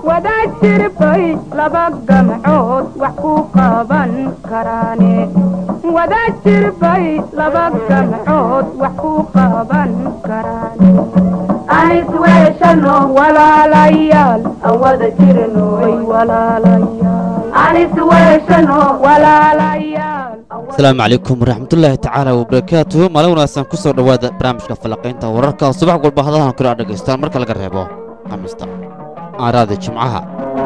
wadajir bay laba gamcood wax ku qaban karaane wadajir bay laba gamcood wax ku qaban karaane anis weeshano walaalayaal aan wada jirnoy walaalayaal anis weeshano walaalayaal asalaamu calaykum waraxmatullaahi tacaala wabarakaatuhu maalin wanaagsan ku soo dhowaada barnaamijka falanqaynta wararka subax walba hadahan kale aad dhegaystaan marka laga reebo khamiista aaraada jimcaha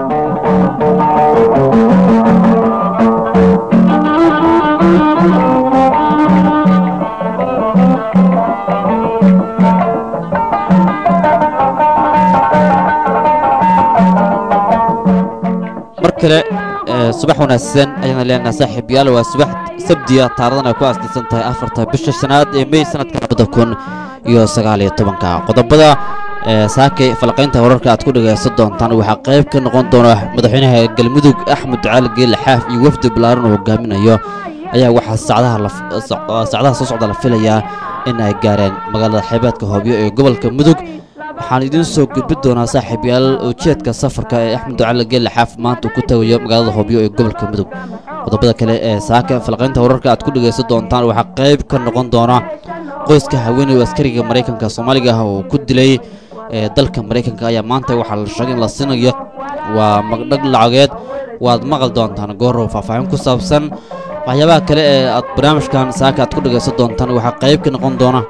mar kale ee, subax wanaagsan ayaan leenahay saaxiibayaal waa subax sabdiya taarikhdan ay ku aasaysan tahay afarta bisha shanaad ee mey sanadka labada kun iyo sagaal iyo tobanka qodobada ee saakay falaqaynta wararka aad ku dhagaysan doontaan waxaa qayb ka noqon doona madaxweynaha galmudug axmed ducaali geele xaaf iyo wafdi balaaran uu hogaaminayo ayaa waxaa saacadaha la- sac- saacadaha soo socda la filayaa in ay gaareen magaalada xeebeedka hoobyo ee gobolka mudug waxaan idiin soo gudbi doonaa saaxiibayaal ujeedka safarka ee axmed ducaali geele xaaf maanta uu ku tagayo magaalada hoobyo ee gobolka mudug qodobada kale ee saaka falaqaynta wararka aad ku dhagaysan doontaan waxaa qayb ka noqon doona qoyska haweeney askariga maraykanka soomaaliga ah oo ku dilay ee dalka maraykanka ayaa maanta waxaa la sheegay in la siinayo waa magdhag lacageed waad maqal doontaan goorow faahfaahin ku saabsan waxyaabaha kale ee aad barnaamijkan saaka aad ku dhagaysan doontaan waxaa qayb ka noqon doona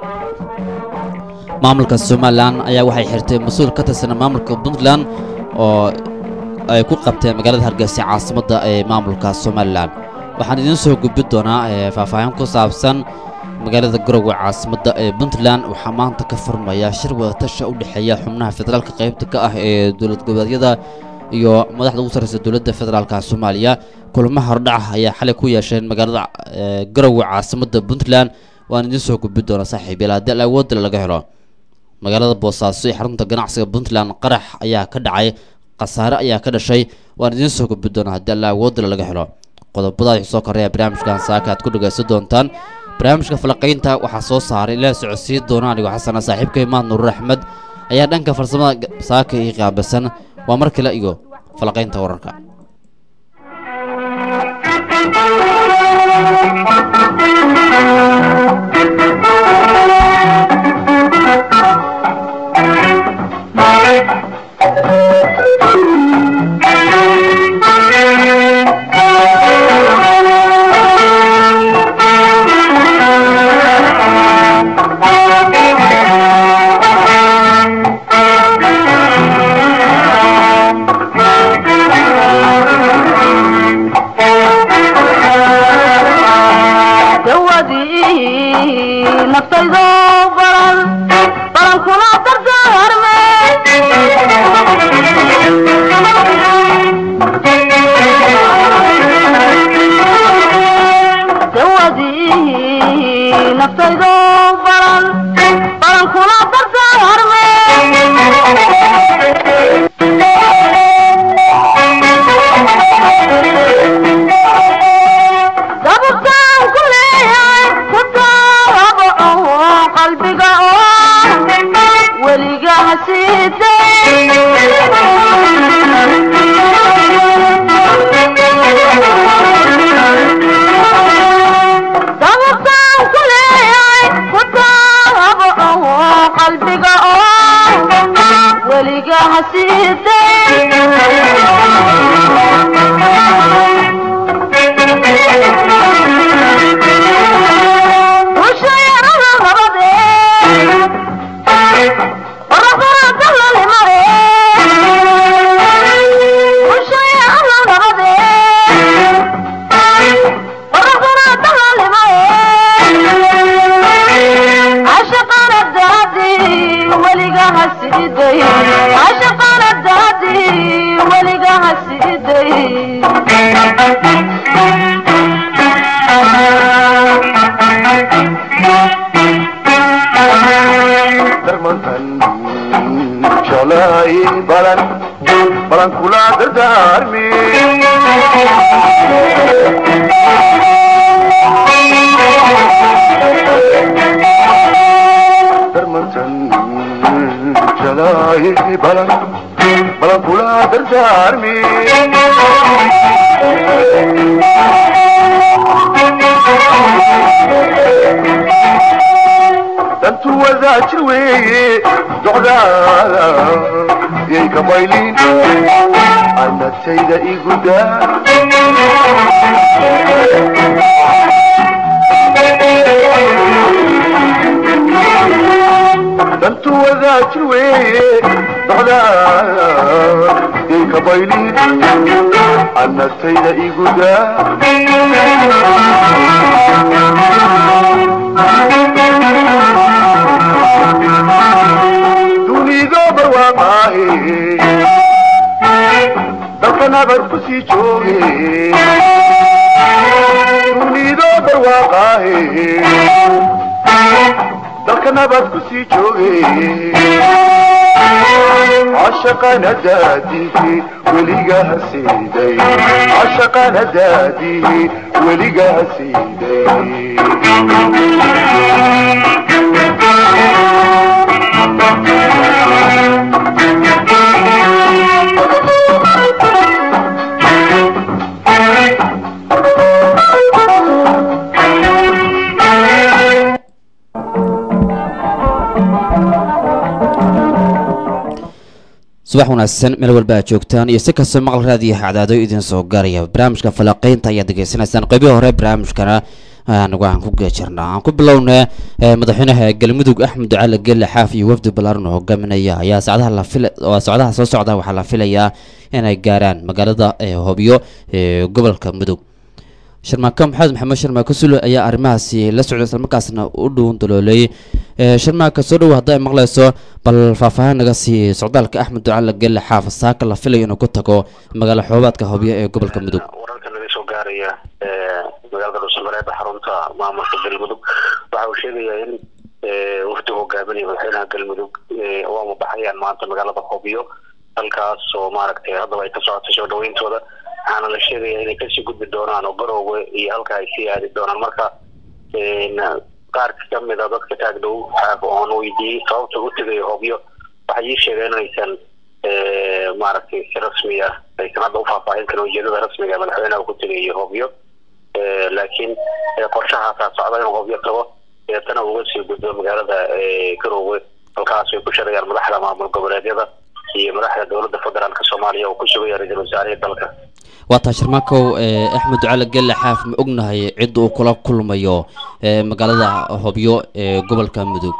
maamulka somalilan ayaa waxay xirtay mas-uul ka tirsan maamulka puntland oo ay ku qabteen magaalada hargeysa caasimadda ee maamulka somalilan waxaan idiin soo gudbi doonaa ee faahfaahin ku saabsan magaalada garowe caasimadda ee puntland waxaa maanta ka furmaya shir wadatasha u dhexeeya xubnaha federaalka qaybta ka ah ee dowlad goboleedyada iyo madaxda ugu sarreysa dowladda federaalka soomaaliya kulamo hordhaca ayaa xalay ku yeesheen magaalada ee, garowe caasimadda puntland waan idiin soo gudbi doonaa saaxiibayaal haddii al awoodale laga helo magaalada boosaaso ee xarunta ganacsiga puntland qarax ayaa ka dhacay khasaare ayaa ka dhashay waan idiin soo gudbi doonaa haddii alla awoodale laga helo qodobada wixii soo koreya barnaamijkan saaka aad ku dhagaysan doontaan barnaamijka falaqaynta waxaa soo saaray ilaa socodsiin doona anigoo xasana saaxiibka imaad nuruur axmed ayaa dhanka farsamada ga- saaka ii qaabilsan waa mar kale iyo falaqaynta wararka dawadii naftaydo baran barankuna dardaarme dawadii naftaydo baran barankuna dardaarme dababtaan ku leeyahay ku taabaco qalbiga oo weliga hasiiday dababtaan ku leeyahay ku taabaco qalbiga oo weliga hasiiday ushayarada nabade orafarada lalimare ushayarada nabade orafarada lalimare ashaqana daadi weliga hasiiday ashaqana daadi weliga hasiiday darmantan jeclahay balan balan kula dardaarmi darmantan jeclahay balan balan kula dardaarmi dantu wadaajir weeye docdaada yay ka maylin anagtayda igudaa dantu wadaajir weeye docdaada yay ka maylin anagtayda igudaa dunido barwaaqaaye dalka nabad ku sii jooge dunido barwaaqaaye dalka nabad ku sii jooge cashaqana daadihi weligaha siiday cashaqana daadihi weligaha siiday subax wanaagsan meel walba aad joogtaan iyo si kastoo maqal raadiyo hacdaado idin soo gaaraya barnaamijka falaqeynta ayaad degeysanaysaan qeybihii hore barnaamijkana anagu aan ku geejirnaa aan ku bilownay madaxweynaha galmudug axmed cali gelle xaaf iyo wafdi ballaaran oo hogaaminaya ayaa socdaha la fila oo socdaha soo socda waxaa la filayaa inay gaaraan magaalada hobyo ee gobolka mudug sharmaako maxamed maxamed sharmaako sulo ayaa arrimahaasi la socday islamarkaasna u dhown daloolay sharmaaka soo dhowo hadda ay maqlayso bal faahfaahin naga sii socdaalka axmed ducale gelle xaaf saaka la filayo inuu ku tago magaalo xoobaadka hobyo ee gobolka mudug wararka naga soo gaaraya magaalada dhuusamareeba xarunta maamulka galmudug waxa uu sheegayaa in wafdi hogaaminaya madaxweynaha galmudug waama baxayaan maanta magaalada hobyo halkaas oo maaragtay haddaba ay ka socotay soo dhaweyntooda waxaana la sheegaya inay kasii gudbi doonaan oo garoowe iyo halka ay sii aadi doonaan marka qaar kamid a dadka taag dhow xaaf oon weydiiyey sababta u tegayo hobyo waxay ii sheegeen inaysan maaragtay si rasmi ah aysan hadda ufaahfaahin karin ujeedada rasmiga ee madaxweynaha ku tegayo hobyo laakiin qorshahaasaa socda inuu hobyo tago deetana uga sii gudbo magaalada garoowe halkaas ay ku shirayaan madaxda maamul goboleedyada iyo madaxda dowladda federaalk soomaaliya oo ku sugaya ra-iisul wasaarihii dalka waa taa sharmaakow axmed ducale gelle xaaf ma ognahay cid uu kula kulmayo magaalada hobyo ee gobolka mudug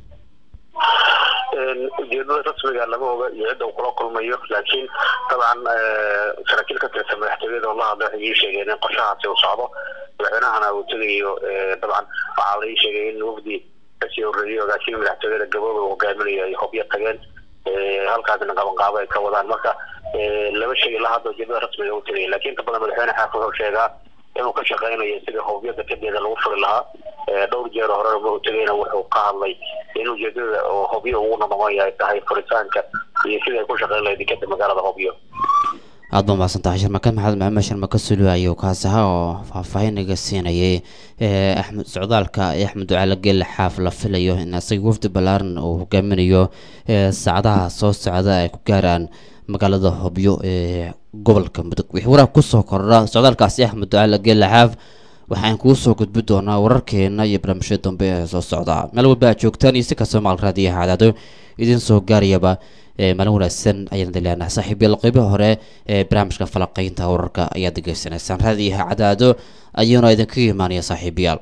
ujeedada rasmiga lama oga iyo cidda uu kula kulmayo laakiin dabcan saraakiil ka tirsan madaxtooyada oo la hadlay waxay ii sheegeen in qorshahaasi uu socdo madaxweynahana uu tegayo dabcan waxaa la ii sheegay in wafdi kasii horreeyay ogaashihii madaxtooyada gabooba uu hogaaminayo ay hobyo tageen halkaasna qabanqaabo ay ka wadaan marka lama sheegi ilaa hadda ujeedada rasmiga u tegaya laakiin inta badan madaxweyne xaaf wuxuu sheegaa inuu ka shaqeynayo sidii hobyo dekedeeda lagu furi lahaa dhowr jeer horena ma u tegayna wuxuu ka hadlay in ujeedada oo hobyo ugu noqonaya ay tahay furitaanka iyo sidii ay ku shaqeyn lahayd dekeda magaalada hobyo aad ba mahadsan tahay sharmaka maxamed maxamed sharmaka sulu ayuu kaas ahaa oo faahfaahin naga siinayay axmed socdaalka ee axmed ducaale geelle xaaf la filayo in isaga wafdi ballaaran uu hogaaminayo saacadaha soo socda ay ku gaaraan magaalada hobyo ee gobolka mudug wixii waraab kusoo kordha socdaalkaasi axmed ducaale geelle xaaf waxaan kugu soo gudbi doonaa wararkeena iyo barnaamijyada dambe ee soo socda meel walba aad joogtaan iyo si kastoo maqal raadiyaha cadaado idin soo gaarayaba maalin wanaagsan ayaan dileenaha saaxiibyal qeybaha hore ee barnaamijka falaqeynta wararka ayaad degeysanaysaan raadiyaha cadaado ayuuna idinkaga imaanaya saaxiibayaal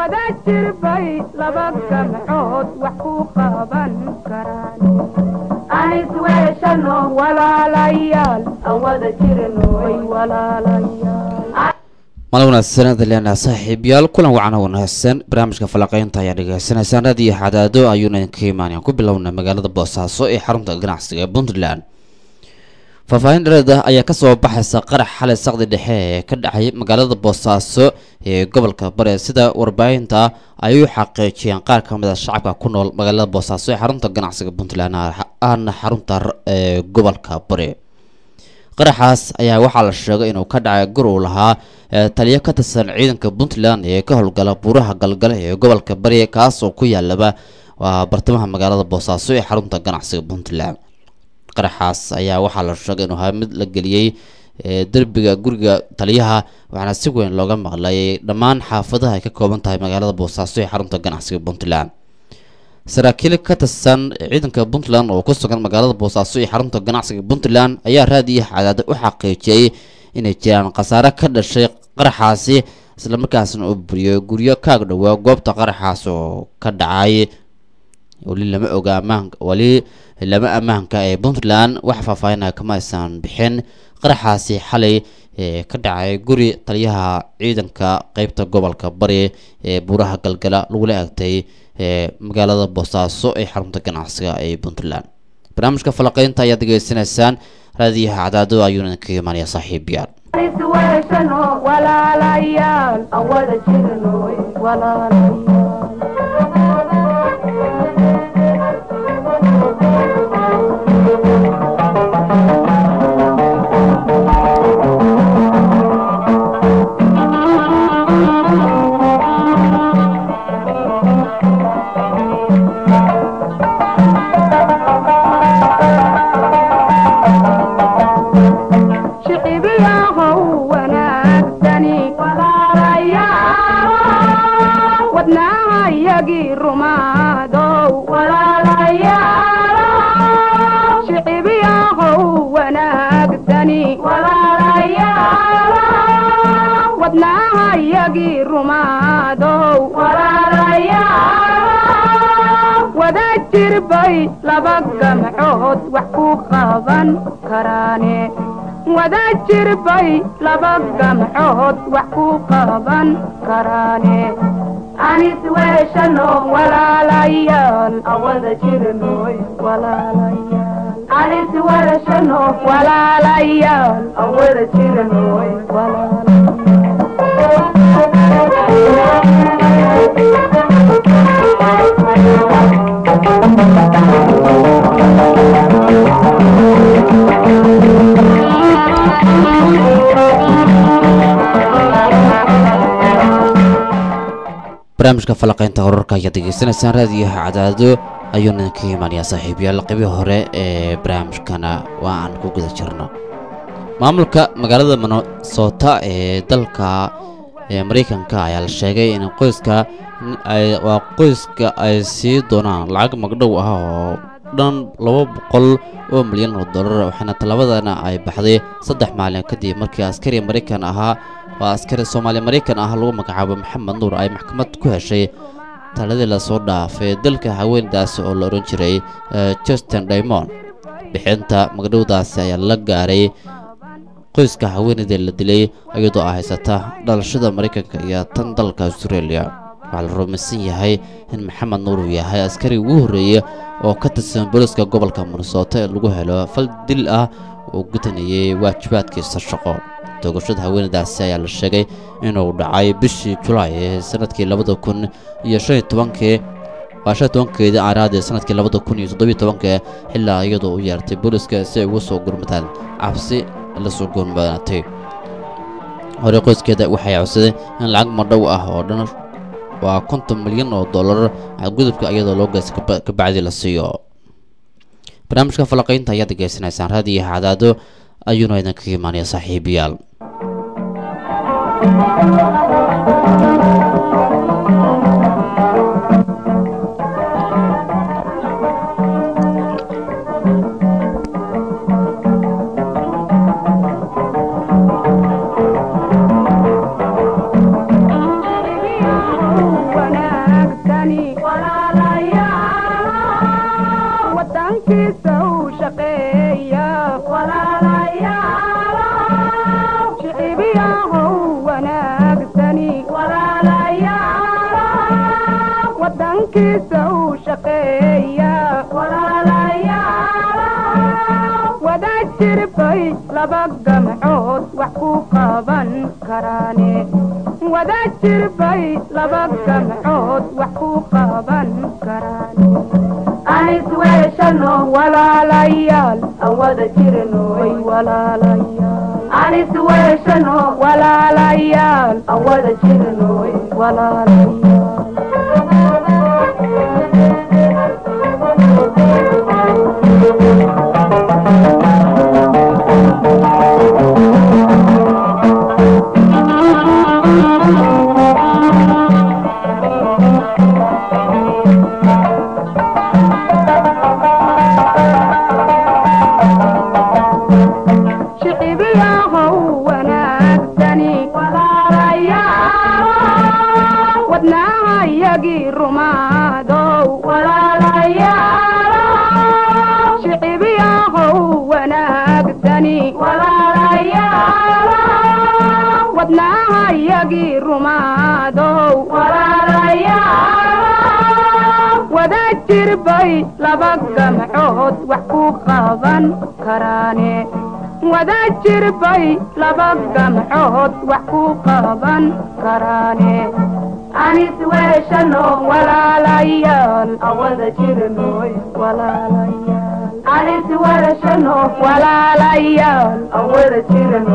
wada jirbay laba gamcood wax ku qaban karaan anis weeshano walaalayaal aan wada jirnoy walaalayaal maalin wanaagsan adaleena saaxiibayaal kulan wacan oo wanaagsan barnaamijka falaqeynta ayaa dhegaysanaysaan raadiyo xadaado ayuuna idinka imaanayaan ku bilowna magaalada boosaaso ee xarunta ganacsiga ee puntland faahfaahin dhereed ah ayaa kasoo baxaysa qarax xalay saqdi dhexe ee ka dhacay magaalada boosaaso ee gobolka bare sida warbaahinta ay u xaqiijiyeen qaar ka mid a shacabka ku nool magaalada boosaaso ee xarunta ganacsiga puntland ahna xarunta ee gobolka bare qaraxaas ayaa waxaa la sheegay inuu ka dhacay gur uu lahaa taliyo ka tirsan ciidanka puntland ee ka howlgala buuraha galgale ee gobolka bari kaas oo ku yaalaba waa bartamaha magaalada boosaaso ee xarunta ganacsiga puntland qaraxaas ayaa waxaa la sheegay inuu ahaa mid la geliyey derbiga guriga taliyaha waxaana si weyn looga maqlay dhammaan xaafadaha ay ka kooban tahay magaalada boosaaso ee xarunta ganacsiga puntland saraakiil ka tirsan ciidanka puntland oo ku sugan magaalada boosaaso iyo xarunta ganacsiga puntland ayaa raadiyo cadaada u xaqiijiyey inay jiraan khasaare ka dhashay qaraxaasi islamarkaasna uu buriyey guryo kaag dhowaa goobta qaraxaas oo ka dhacay weli lama oga ammaanka weli lama ammaanka ee puntland wax faahfaahinaya kama aysan bixin qaraxaasi xalay ee ka dhacay guri taliyaha ciidanka qeybta gobolka bari ee buuraha galgala lagula egtay ee magaalada boosaaso ee xarunta ganacsiga ee puntland barnaamijka falaqeynta ayaad degeysanaysaan raadiyaha cadaado ayuuna idinkaga imaanaya saaxiibayaal anis weeshano walaalayaal aan wada jirnoy walaalayaal shicibiyahow wanaagsani walaalayaal wadnaahayagii rumaadow walaalayaal shicibiyahow wanaagsani walaalayaal wadnaahayagii rumaadow walaalayaal wada jirbay laba gamcood wax ku qaban karaane wada jirbay laba gamcood wax ku qaban karaane anis weeshano walaalayaal aan wada jirnoy walaalayaal anis weeshano walaalayaal aan wada jirnoy barnaamijka falaqeynta wararka ayaad degeysanaysaan raadiyaha cadaado ayuuna idinkaga imaanayaa saaxiibayaal qeybii hore ee barnaamijkana waa aan ku guda jirno maamulka magaalada minnesota ee dalka ee mareykanka ayaa la sheegay in qoyska ay waa qoyska ay sii doonaan lacag magdhow ah oo dhan laba boqol oo milyan oo dollar waxaana tallaabadana ay baxday saddex maalin kadib markii askari maraykan ahaa oo askari soomaali maraykan ah lagu magacaabo maxamed nuur ay maxkamad ku heshay taladii lasoo dhaafay dalka haweendaasi oo la odhan jiray justin daymond bixinta magdhowdaasi ayaa la gaaray qoyska haweenaydii la dilay iyadoo ay haysata dhalashada maraykanka iyo tan dalka australia waxaa la rumaysan yahay in maxamed nuur uu yahay askari ugu horreeyey oo ka tirsan booliska gobolka minnesota ee lagu helo fal dil ah oo gudanayay waajibaadkiisa shaqo toogashada haweenadaasi ayaa la sheegay inuu dhacay bishii julaay ee sanadkii labada kun iyo shan iyo tobankii waa shan iyo tobankeedii aaraadii sanadkii labada kun iyo toddobiyo tobankii xilaa iyadoo u yeertay booliska si ay uga soo gurmataan cabsi la soo goonbadatay hore qoyskeeda waxay codsadeen in lacag madhow ah oo dhan waa konton milyan oo dollar gudubka iyadoo loo geysta ka bacdi la siiyo barnaamijka falaqaynta ayaad degeysanaysaan raadiyo cadaado ayuuna idinkaga imaanaya saaxiibayaal wada jirbay laba gamcood wax ku qaban karaane wada jirbay laba gamcood wax ku qaban karaane anis weeshano walaalayaal aan wada jirno way walaalayaal anis weeshano walaalayaal aan wada jirno walaalayaal shicibiyahow wanaagsani walaalayaal wadnaha yagii rumaadow walaalayaal shicibiyahow wanaagsani walaalayaal wadnaha yagii rumaadow walaalayaal wada jirbay laba gamcood wax ku qaban karaane wada jirbay laba gamcood wax ku qaban karaane anis weeshano walaalayaal aan wada jirno walaalayaal anis weeshano walaalayaal aan wada jirno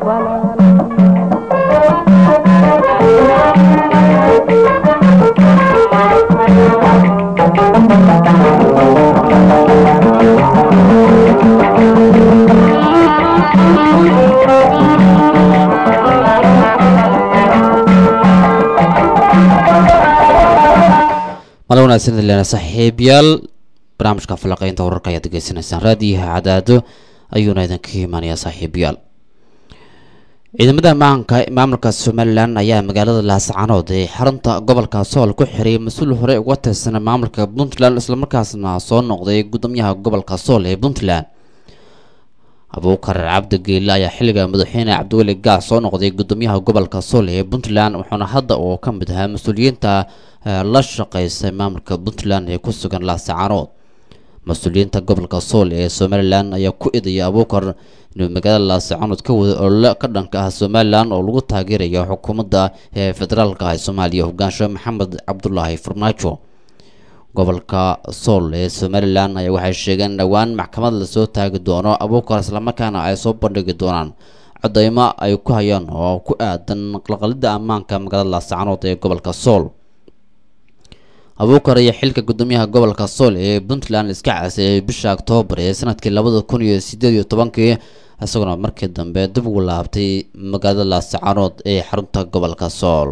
mala wanaagsan leena saaxiibyaal barnaamijka falaqeynta wararka ayaad degeysanaysaan raadiyaha cadaado ayuuna idinka imaanayaa saaxiibyaal ciidamada maanka maamulka somalilan ayaa magaalada laascanood ee xarunta gobolka sool ku xiray mas-uul hore uga tirsan maamulka puntland islamarkaasna soo noqday gudoomiyaha gobolka sool ee puntland abuukar cabdi geele ayaa xilliga madaxweyne cabdiweli gaas soo noqday gudoomiyaha gobolka sool ee puntland wuxuuna hadda uu ka mid ahaa mas-uuliyiinta la shaqeysa maamulka puntland ee ku sugan laascaanood mas-uuliyiinta gobolka sool ee somalilan ayaa ku idaya abuukar inuu magaalada laascaanood ka wada olole ka dhanka ah somalilan oo lagu taageerayo xukuumadda ee federaalka ah ee soomaaliya hogaansho maxamed cabdulaahi farmaajo gobolka sool ee somalilan ayaa waxay sheegeen in dhowaan maxkamad lasoo taagi doono abuukar islamarkaana ay soo bandhigi doonaan codeymo ay ku hayaan oo ku aadan qalqalida ammaanka magaalada laascaanood ee gobolka sool abuukar iyo xilka gudoomiyaha gobolka sool ee puntland iska casay bisha oktoobar ee sanadkii labada kun iyo sideed iyo tobankii isaguna markii dambe dib ugu laabtay magaalada laascaanood ee xarunta gobolka sool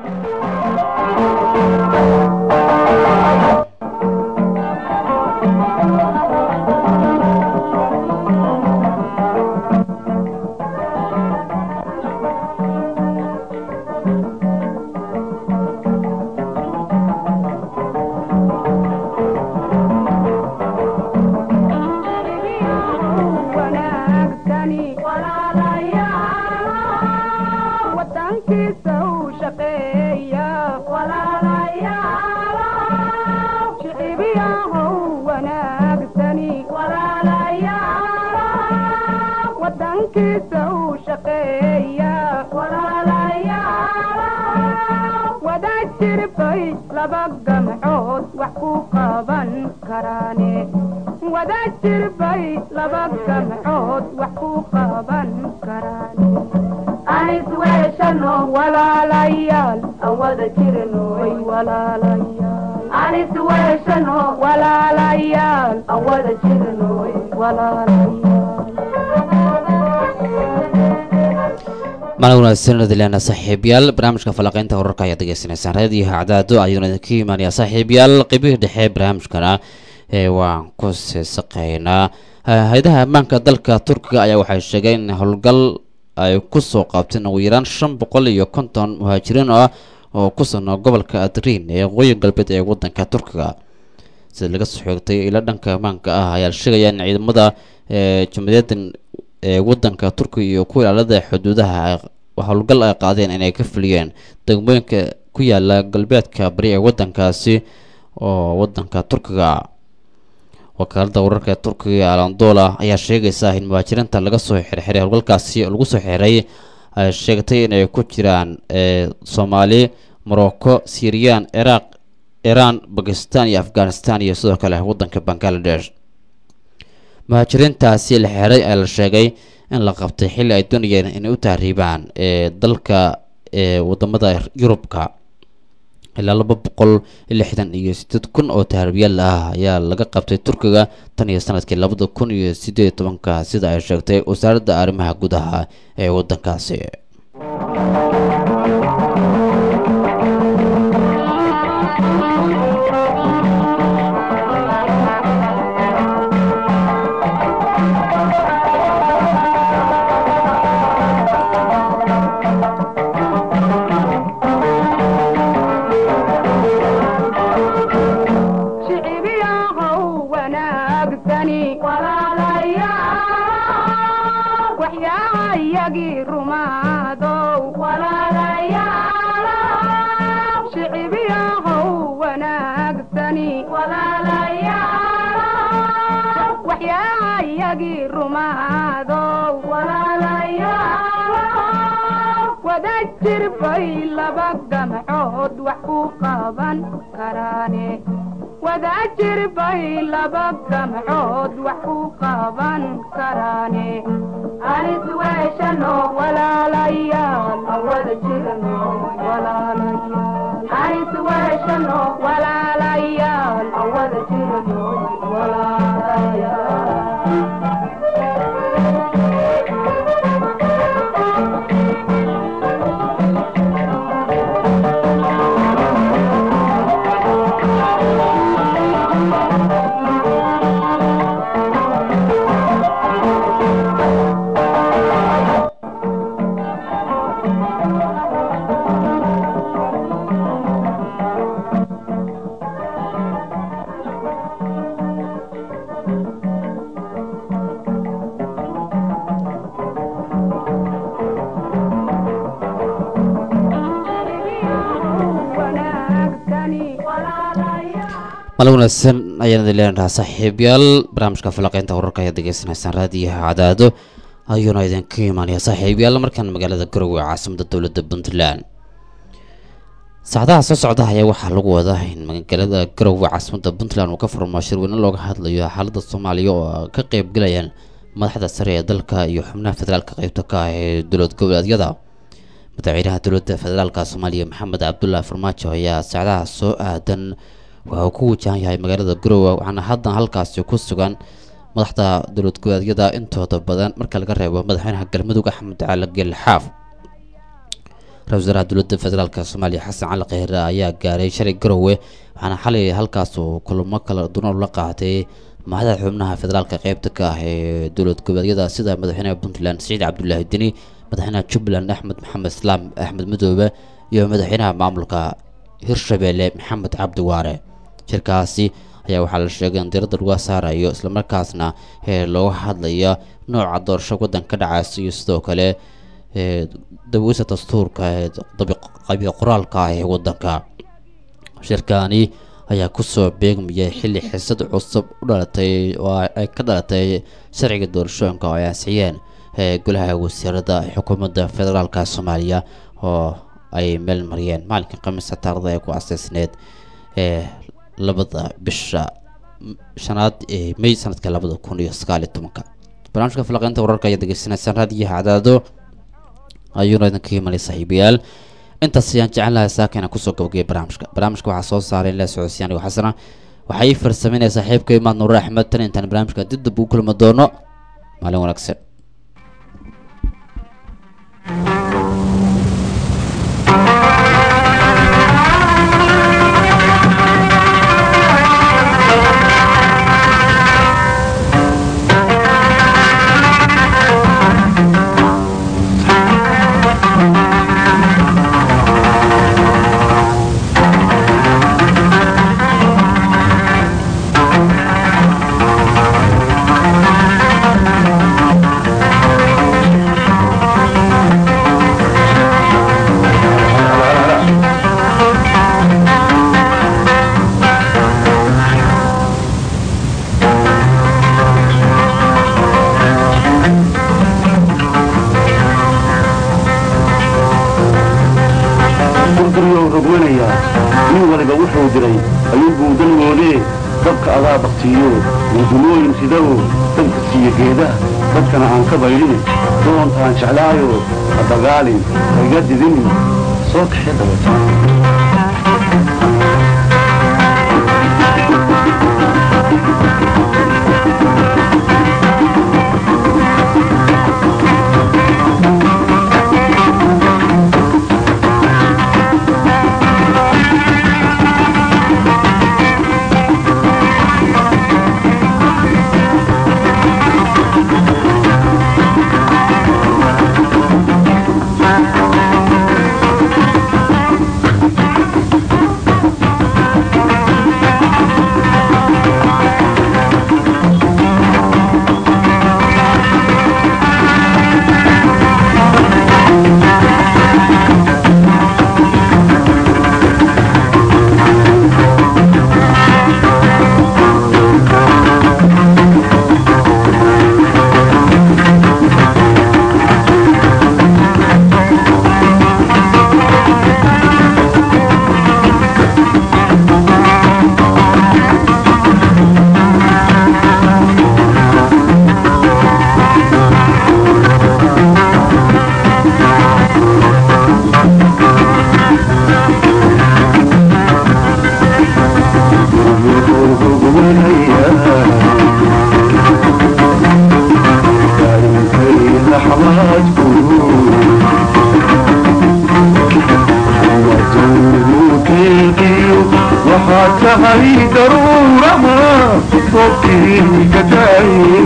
wanaagsani wadankiisa u shaqeeya shicibiyahow wanaagsani wadankiisa u shaqeeya wada jirbay laba gamcood wax ku qaban karaane wada jirbay laba gamcood wax ku qaban karaane anis weeshano walaalayaal aan wada jirno way walaalayaal anis weeshano walaalayaal aan wada jirno walaalayaal maalin wanaagsan adileena saaxiibyaal barnaamijka falaqeynta wararka ayaad degeysanaysaan raadiyaha cadaado ayuuna idinka imaanayaa saaxiibyaal qeybihii dhexe barnaamijkana ee waan ku siisaqeynaa hay-adaha ammaanka dalka turkiga ayaa waxay sheegeen in howlgal ay kusoo qaabteen ugu yaraan shan boqol iyo konton muhaajiriin ah oo ku sugnaa gobolka adriin ee waqooyi galbeed ee wadanka turkiga sida laga soo xoogtay ilo dhanka ammaanka ah ayaa la sheegaya in ciidamada ee jumhuuriyadan ee wadanka turkiga iyo ku ilaalada xuduudaha howlgal ay qaadeen inay ka fuliyeen degmooyinka ku yaala galbeedka bari ee wadankaasi oo wadanka turkiga wakaaladda wararka ee turkiga ee alandola ayaa sheegaysa in muhaajiriinta laga soo xirxiray howlgalkaasi oo lagu soo xiray ay sheegtay inay ku jiraan ee soomaali morocco syriyan ciraaq iiraan bakistan iyo afghanistan iyo sidoo kale waddanka bangaladesh muhaajiriintaasi la xiray ayaa la sheegay in la qabtay xilli ay doonayeen inay u tahriibaan ee dalka ee wadamada yurubka ilaa laba boqol lixdan iyo sideed kun oo tahriibyaal ah ayaa laga qabtay turkiga tan iyo sanadkii labada kun iyo sideed iyo tobanka sida ay sheegtay wasaaradda arrimaha gudaha ee waddankaasi shicibyahow wanaagsani walaalayaal waxyaayagii rumaadow walaalayaal shicibyahow wanaagsani walaalayaal waxyaayagii rumaadow walaalayaal wada jir bay laba gamcood wax ku qaban karaane wadaajir bay laba gamcood wax ku qaban karaane anis weeshano walaalayaal wada jirno walaalayaal anis weeshano walaalayaal wada jirno walaalayaal mal wanaagsan ayaan idin leenahaa saaxiibyaal barnaamijka falaqeynta wararka ayaad degeysanaysaan raadiyaha cadaado ayuuna idinka imaanaya saaxiibyaal markaan magaalada garowe caasimada dowladda puntland saacadaha soo socda ayaa waxaa lagu wadaa in magaalada garowe caasimada puntland uu ka furmo shirweyne looga hadlayo xaalada soomaaliya oo ka qeybgalayaan madaxda sare ee dalka iyo xubnaha federaalka qeybta ka ah ee dowlad goboleedyada madaxweynaha dowladda federaalka soomaaliya maxamed cabdullaahi farmaajo ayaa saacadaha soo aadan waxa uu ku wajahan yahay magaalada garowe waxaana haddan halkaasi ku sugan madaxda dowlad goboleedyada intooda badan marka laga reebo madaxweynaha galmudug axmed cali gel xaaf ra-isul wasaaraha dowladda federaalk soomaaliya xasan cali kheyre ayaa gaaray shalay garowe waxaana xalay halkaas uu kulamo kala duwan la qaatay madaxda xubnaha federaalka qeybta ka ah ee dowlad goboleedyada sida madaxweynaha puntland siciid cabdulaahi deni madaxweynaha jubbaland axmed maxamed islaam axmed madoobe iyo madaxweynaha maamulka hirshabeelle maxamed cabdi waare shirkaasi ayaa waxaa la sheegay in diiradda lagu saarayo islamarkaasna ee looga hadlaya nooca doorasho waddan ka dhacaysa iyo sidoo kale ee daweysa dastuurka ee qabiil qoraalka ah ee waddanka shirkani ayaa kusoo beegmayay xilli xisad cusub u dhalatay oo ay ka dhalatay sharciga doorashooyinka oo ay ansixiyeen ee golaha wasiirada xukuumadda federaalka soomaaliya oo ay meel mariyeen maalinka khamiista taarada ee ku aseysneed ee labada bisha shanaad ee may sanadka labada kun iyo sagaal iyo tobanka barnaamijka falaqeynta wararka ayaad degeysanaysaan raadiyaha cadaado ayuuna idinka imanay saaxiibayaal intaas ayaan jecel lahay saaka inaan kusoo gabagaya barnaamijka barnaamijka waxaa soo saaray in la socodsiiyaan igo xasana waxaa ii farsameynaya saaxiibka imaad nuure axmed tan intaan barnaamijka dib dib ugu kulmi doono maalin wanaagsan daruurtiiyo wadulooyin sidaoo danka siiya geedaha dadkana aan ka baydhin doonta aan jeclaayo ha dagaalin ha iga didinin soo kaxee dabeeta waxaad tahay daruuraha foobkii ka daayay